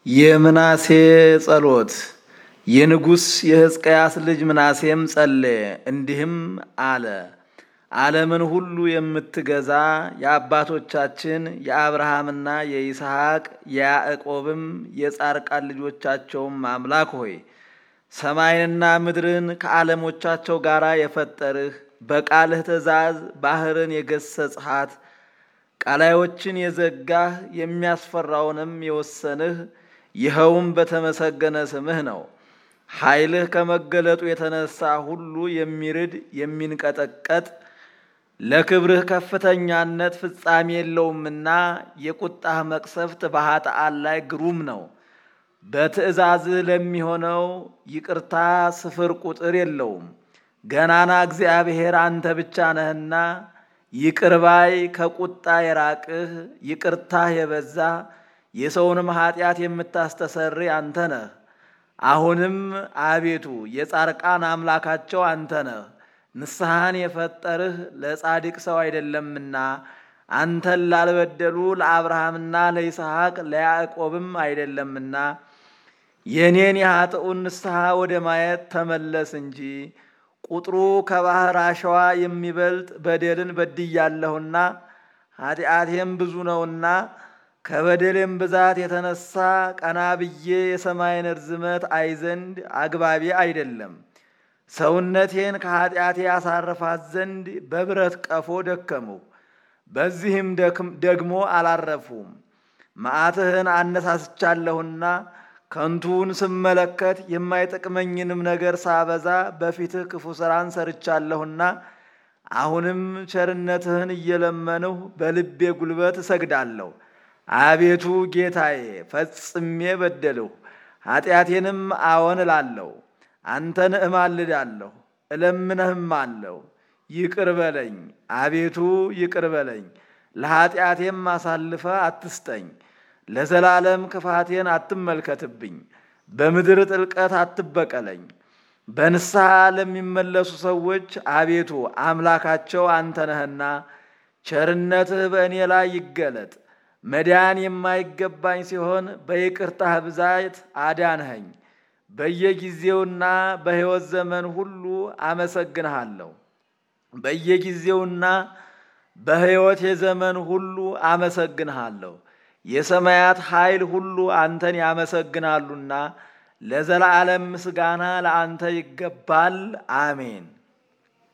የምናሴ ጸሎት የንጉሥ የሕዝቅያስ ልጅ ምናሴም ጸለየ፣ እንዲህም አለ። ዓለምን ሁሉ የምትገዛ የአባቶቻችን የአብርሃምና የይስሐቅ የያዕቆብም የጻርቃን ልጆቻቸውም አምላክ ሆይ ሰማይንና ምድርን ከዓለሞቻቸው ጋር የፈጠርህ በቃልህ ትእዛዝ ባሕርን የገሰጽሃት ቃላዮችን የዘጋህ የሚያስፈራውንም የወሰንህ ይኸውም በተመሰገነ ስምህ ነው። ኃይልህ ከመገለጡ የተነሳ ሁሉ የሚርድ የሚንቀጠቀጥ ለክብርህ ከፍተኛነት ፍጻሜ የለውምና የቁጣህ መቅሰፍት በኃጥአን ላይ ግሩም ነው። በትእዛዝህ ለሚሆነው ይቅርታ ስፍር ቁጥር የለውም። ገናና እግዚአብሔር አንተ ብቻ ነህና ይቅር ባይ ከቁጣ የራቅህ ይቅርታህ የበዛ የሰውንም ኃጢአት የምታስተሰርይ አንተ ነህ። አሁንም አቤቱ የጻርቃን አምላካቸው አንተ ነህ። ንስሐን የፈጠርህ ለጻድቅ ሰው አይደለምና አንተን ላልበደሉ ለአብርሃምና ለይስሐቅ ለያዕቆብም አይደለምና የእኔን የኃጥኡን ንስሐ ወደ ማየት ተመለስ እንጂ ቁጥሩ ከባሕር አሸዋ የሚበልጥ በደልን በድያለሁና ኃጢአቴም ብዙ ነውና ከበደሌም ብዛት የተነሳ ቀና ብዬ የሰማይን ርዝመት አይ ዘንድ አግባቢ አይደለም። ሰውነቴን ከኃጢአቴ ያሳርፋት ዘንድ በብረት ቀፎ ደከምሁ፣ በዚህም ደግሞ አላረፉም። መዓትህን አነሳስቻለሁና ከንቱውን ስመለከት የማይጠቅመኝንም ነገር ሳበዛ በፊትህ ክፉ ሥራን ሰርቻለሁና አሁንም ቸርነትህን እየለመንሁ በልቤ ጉልበት እሰግዳለሁ። አቤቱ ጌታዬ ፈጽሜ በደልሁ፣ ኃጢአቴንም አዎን እላለሁ። አንተን እማልዳለሁ እለምነህም አለሁ። ይቅር በለኝ አቤቱ ይቅር በለኝ፣ ለኃጢአቴም አሳልፈ አትስጠኝ። ለዘላለም ክፋቴን አትመልከትብኝ፣ በምድር ጥልቀት አትበቀለኝ። በንስሐ ለሚመለሱ ሰዎች አቤቱ አምላካቸው አንተ ነህና ቸርነትህ በእኔ ላይ ይገለጥ። መዳን የማይገባኝ ሲሆን በይቅርታህ ብዛት አዳንኸኝ። በየጊዜውና በሕይወት ዘመን ሁሉ አመሰግንሃለሁ። በየጊዜውና በሕይወት የዘመን ሁሉ አመሰግንሃለሁ። የሰማያት ኃይል ሁሉ አንተን ያመሰግናሉና ለዘላለም ምስጋና ለአንተ ይገባል። አሜን።